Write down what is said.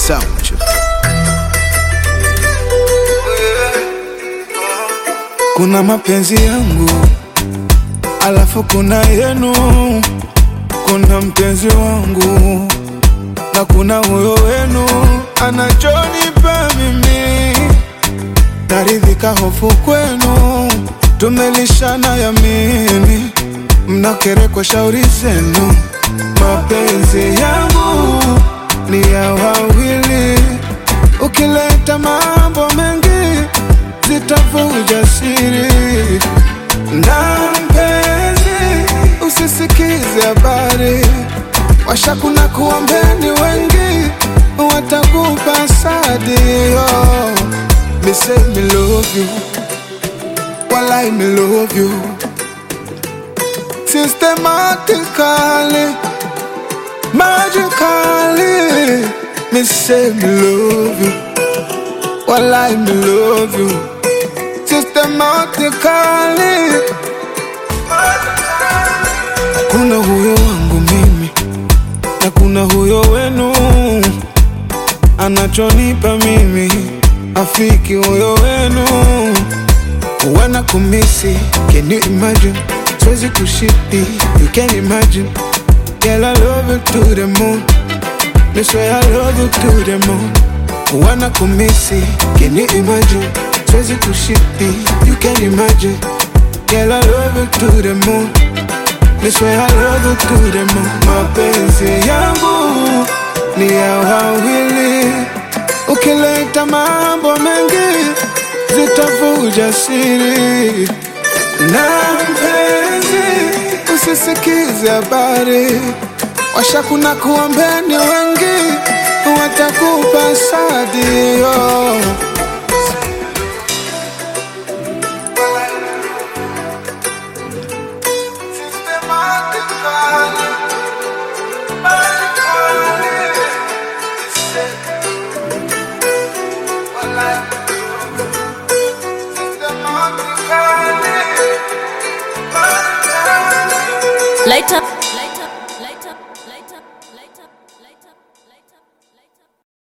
sound. Kuna mapenzi yangu alafu kuna yenu, kuna mpenzi wangu na kuna huyo wenu anachonipa mimi, naridhika hofu kwenu, tumelishana yamini, mnakerekwa shauri zenu. Mapenzi yangu ni ya wawili, ukileta mambo mengi zitavuja siri na mpenzi, usisikize habari washakuna kuombeni wengi watakupa sadio. Me say me love you, walai me love you systematically, magically. Me say me love you, walai me love you systematically. Kuna huyo wangu mimi na kuna huyo wenu anachonipa mimi, afiki huyo wenu wana kumisi. Can you imagine? Siwezi kushiti, you can imagine. Girl, I love you to the moon. Me swear I love you to the moon. Wana kumisi, can you imagine? Siwezi kushiti, you can imagine. Girl, I love you to the moon. Me swear I love you to the moon. Mapenzi yangu ni ya wawili, ukileta mambo mengi zitavuja siri. Na mpenzi, usisikize habari, washakuna kuombeni wengi watakupa sadio. Light up.